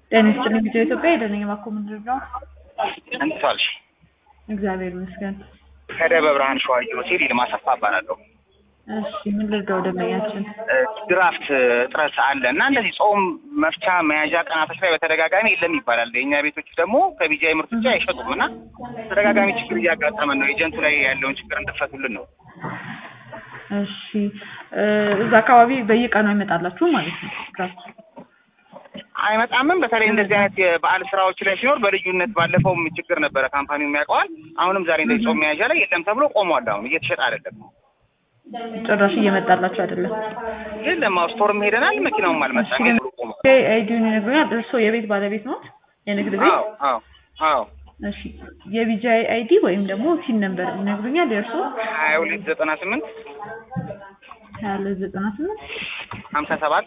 ጤና ይስጥልኝ ቪዲዮ ኢትዮጵያ የደነኝ ባኮ ምንድን ነው? እንዴት ዋልሽ? እግዚአብሔር ይመስገን። ከደብረ ብርሃን ሸዋዬ ሆቴል ይልማ አሰፋ እባላለሁ። እሺ ምን ልርዳው ደንበኛችን? ድራፍት እጥረት አለ እና እንደዚህ ጾም መፍቻ መያዣ ቀናቶች ላይ በተደጋጋሚ የለም ይባላል። የእኛ ቤቶች ደግሞ ከቢጃይ ምርት ውጭ አይሸጡም እና ተደጋጋሚ ችግር እያጋጠመን ነው። ኤጀንቱ ላይ ያለውን ችግር እንድፈቱልን ነው። እሺ እዛ አካባቢ በየቀኑ አይመጣላችሁ ማለት ነው? ድራፍት አይመጣምም። በተለይ እንደዚህ አይነት የበዓል ስራዎች ላይ ሲኖር በልዩነት ባለፈውም ችግር ነበረ፣ ካምፓኒው የሚያውቀዋል። አሁንም ዛሬ እንደዚህ ጾም መያዣ ላይ የለም ተብሎ ቆሟል። አሁን እየተሸጠ አይደለም። ጭራሽ እየመጣላችሁ አይደለም? የለም አዎ፣ ስቶርም ሄደናል፣ መኪናውም አልመጣም። እሺ፣ ብሎ ቆሟል። አይዲውን ይነግሩኛል። እርስዎ የቤት ባለቤት ነው? የንግድ ቤት? አዎ አዎ አዎ እሺ የቢጃይ አይዲ ወይም ደግሞ ቲን ነምበር ይነግሩኛል? የእርስዎ ሀያ ሁለት ዘጠና ስምንት ሀያ ሁለት ዘጠና ስምንት ሀምሳ ሰባት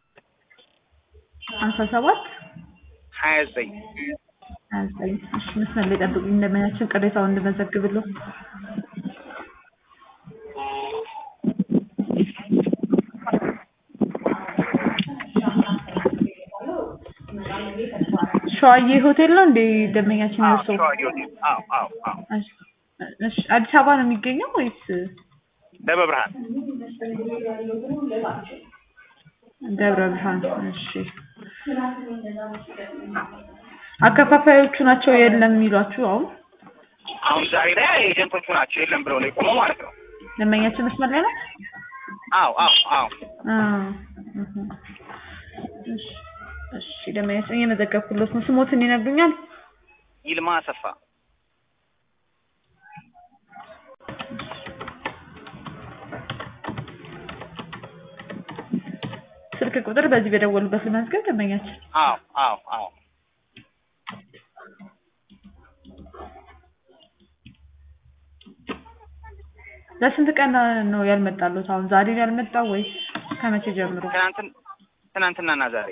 ሀምሳ ሰባት ሀያ ዘጠኝ ሀያ ዘጠኝ እሺ መስመር ላይ ጠብቁኝ። እንደምናችን ቅሬታውን እንድመዘግብልዎ ሸዋዬ ሆቴል ነው እንዴ ደንበኛችን አዎ የእርስዎ? ሸዋዬ ሆቴል አዎ አዎ አዎ እሺ እሺ አዲስ አበባ ነው የሚገኘው ወይስ ደብረ ብርሃን ደብረ ብርሃን? እሺ አከፋፋዮቹ ናቸው የለም የሚሏችሁ አሁን አሁን ዛሬ ላይ ኤጀንቶቹ ናቸው የለም ብለው ነው የቆመው ማለት ነው። ደንበኛችን መስመር ላይ ነው? አዎ አዎ አዎ አዎ እህ እሺ እሺ ደንበኛችን እየመዘገብኩለት ነው። ስሞትን ይነግሩኛል? ይልማ አሰፋ ስልክ ቁጥር በዚህ በደወሉበት ልመዝገብ ደንበኛችን አዎ አዎ አዎ ለስንት ቀን ነው ያልመጣሉት? አሁን ዛሬ ነው ያልመጣው ወይስ ከመቼ ጀምሮ? ትናንትን ትናንትናና ዛሬ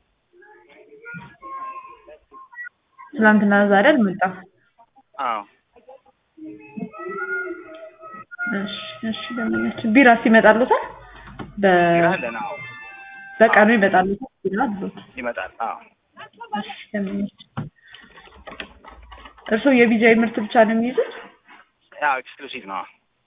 ትናንትና ዛሬ አልመጣም። አዎ እሺ እሺ ደንበኛችን ቢራስ ይመጣሉታል? በ ቢራ አለን አዎ በቀኑ ይመጣሉታል ቢራ አሉት? ይመጣል አዎ እሺ ደንበኛችን እርስዎ የቢጃይ ምርት ብቻ ነው የሚይዙት? ያው ኤክስክሉሲቭ ነው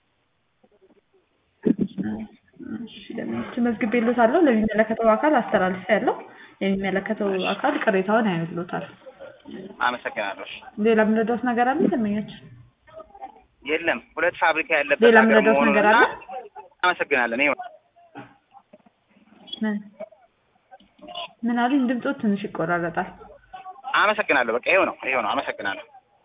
እሺ ደንበኛችን መዝግቤልዎታለሁ። ለሚመለከተው አካል አስተላልፌያለሁ። የሚመለከተው አካል ቅሬታውን ያዩልዎታል። አመሰግናለሁ ሌላ የምንረዳዎት ነገር አለ ደንበኛችን? የለም ሁለት ፋብሪካ ያለበት ሌላ ሀገር የምንረዳዎት መሆኑን ነገር እና አለ? አመሰግናለን ይኸው ምን ምን አሉኝ? ድምፅዎት ትንሽ ይቆራረጣል። አመሰግናለሁ በቃ ይኸው ነው ይኸው ነው አመሰግናለሁ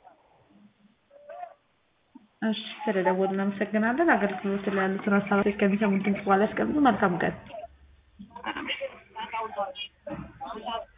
እሺ ስለደወሉ እናመሰግናለን። አገልግሎት ላይ ያሉትን ሀሳቦች ከሚሰሙት ድምፅ በኋላ ያስቀምጡ። መልካም ቀን። አሜን